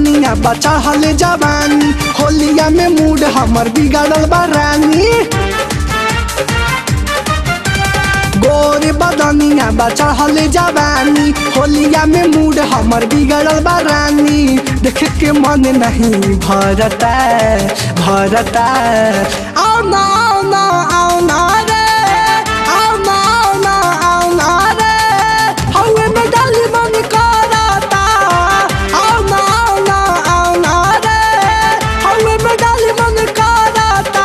बदनिया बचा हले जवानी होलिया में मूड हमर बिगड़ल बा रानी गोर बदनिया बचा हले जवानी होलिया में मूड हमर बिगड़ल बा रानी देख के मन नहीं भरता भरता आओ ना आओ ना आओ ना रे आओ ना आओ ना आओ ना रे हवे में डाली मन करता आओ ना आओ ना आओ ना रे हवे में डाली मन करता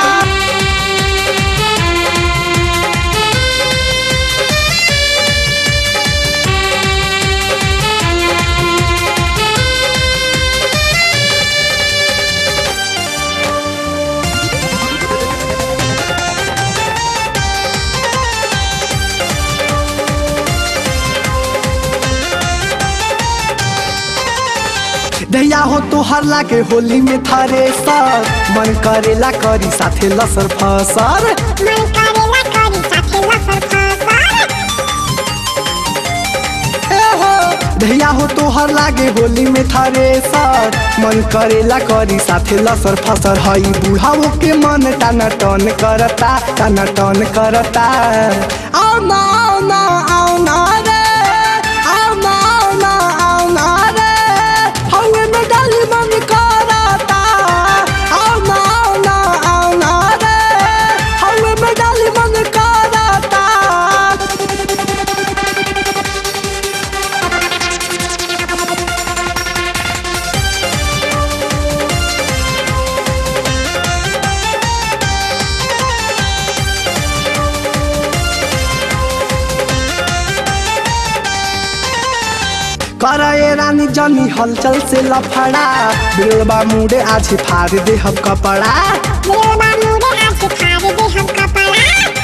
दैया हो तोहर लागे होली में थारे सर मन करेला करी साथे लसर फसर मन करेला करी साथे लफर फसर ए हो दैया हो तोहर लागे होली में थारे सर मन करेला करी साथे लसर फसर हई बुढ़ाओ के मन टाना टन करता टाना टन करता आओ ना आओ ना आओ ना रे आओ ना आओ ना आओ ना रे हवे में डाली मन करता आओ ना आओ ना आओ ना रे हवे में डाली मन करता करे रानी जनी हलचल से लफड़ा बिरबा मुड़े आज फाड़ दे हम कपड़ा दिलबा मुड़े आज फाड़ दे हम कपड़ा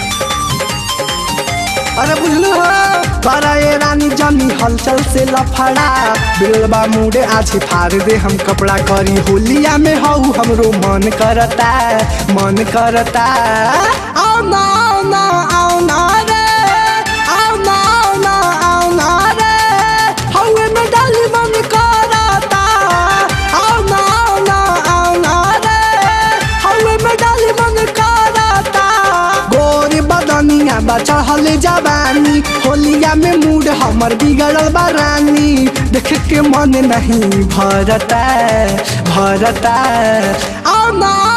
अरे बुझलो करे रानी जनी हलचल से लफड़ा बिरबा मुड़े आज फाड़ दे हम कपड़ा करी होलिया में हऊ हमरो मन करता मन करता आओ ना आओ ना आओ ना रे आओ ना आओ ना आओ ना रे हवे में डाली मन करता आओ ना आओ ना आओ ना रे हवे में डाली मन करता गोरी बदनिया बचा हले जवानी होलिया में मूड हमर बिगड़ल बा रानी देख के मन नहीं भरता भरता आओ ना